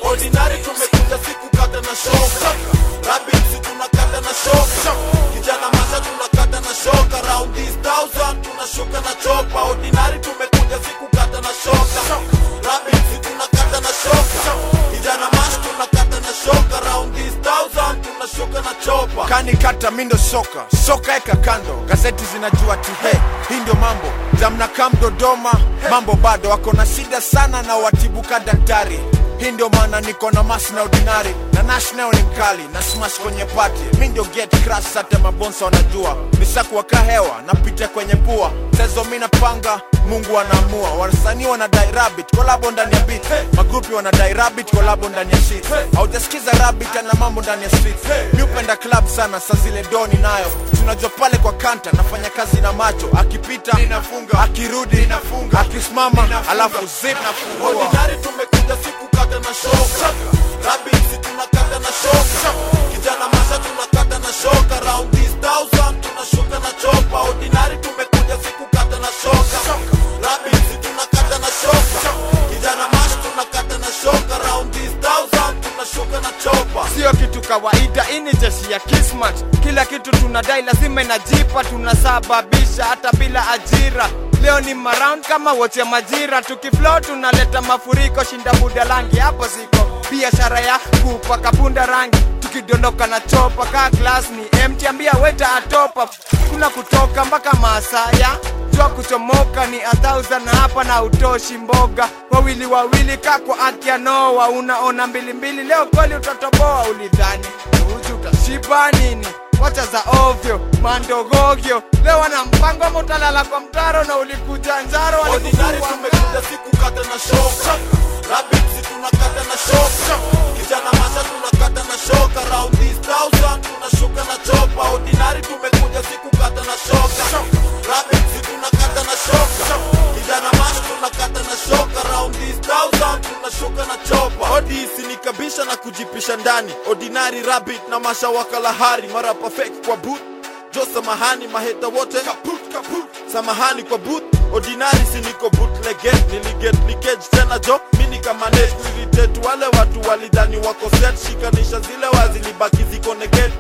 ordinary tumekuja siku kata na shoka rabisi tunakata na shoka kijana masha tunakata na shoka round this thousand tunashuka na chopa ordinary tumekuja siku kata na shoka rabisi tunakata na shoka kijana masha tunakata na shoka round this thousand tunashuka na chopa kani kata mindo soka soka eka kando gazeti zinajua ti he hii ndio mambo zamna kam dodoma mambo bado wako na shida sana na watibuka daktari hii ndio maana niko na mas na ordinary na national ni mkali na smash kwenye pati mi ndio get crash hata mabonsa wanajua nisakuwaka hewa napita kwenye pua sezo mi napanga mungu anaamua wasanii wanadai rabbit kolabo ndani ya beat magrupi wanadai rabbit kolabo ndani ya shit haujasikiza rabbit ana mambo ndani ya street mi upenda club sana sa zile doni nayo tunajua pale kwa kanta nafanya kazi na macho akipita ninafunga akirudi ninafunga akisimama alafu zip nafungua ordinary tumekuja siku kata na shoka rabisi tunakata na shoka kijana masha tunakata na shoka round this thousand tunashuka na chopa ordinary tumekuja siku kata na shoka rabisi tunakata na shoka kijana masha tunakata na shoka round this thousand tunashuka na chopa sio kitu kawaida hii ni jeshi ya kismat kila kitu tunadai lazima inajipa tunasababisha hata bila ajira leo ni maround kama wote majira tukiflow tunaleta mafuriko shinda buda langi hapo ziko biashara ya kupaka punda rangi tukidondoka na chopa kaa glass ni empty ambia weta atopa kuna kutoka mpaka masaya jua kuchomoka ni a thousand na hapa na utoshi mboga wawili wawili kako akia noa unaona mbili mbili leo kweli utatoboa ulidhani uji utashiba nini wacha za ovyo mandogogyo leo wana mpango ama utalala kwa mtaro na ulikuja njaro ordinary walikuwa tumekuja siku kata na shoka rabisi tunakata na shoka kijana masha tunakata na shoka round this thousand tunashuka na chopa ordinary tumekuja siku kata na shoka rabisi tunakata na shoka kijana masha tunakata na shoka round this thousand tunashuka na chopa odisi ni kabisha na kujipisha ndani ordinary rabbit na masha wakalahari mara perfect kwa boot jo samahani maheta wote kaput kaput samahani kwa boot ordinary si niko bootleget niliget leakage tena jo mini kama net nilitet wale watu walidhani wako set shikanisha zile wazilibaki ziko neget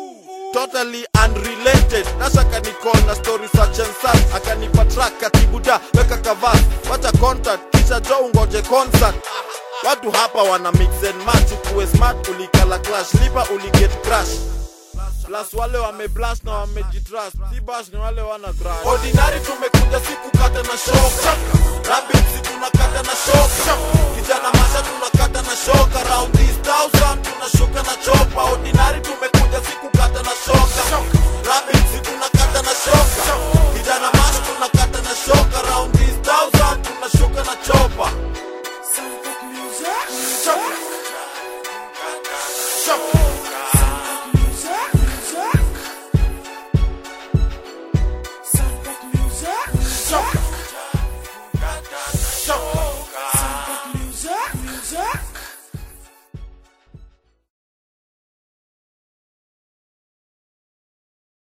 totally unrelated nashaka nicall na story such and such akanipa track katibuda weka kavas wacha contact kisha jo ungoje concert watu hapa wana mix and match ukuwe smart ulikala clash lipa uliget crash plus wale wameblast na wamejitrust si bash ni wale wana crash ordinary tumekuja siku kata na shoka rabbit si tunakata na shoka kijana masha tunakata na shoka round this thousand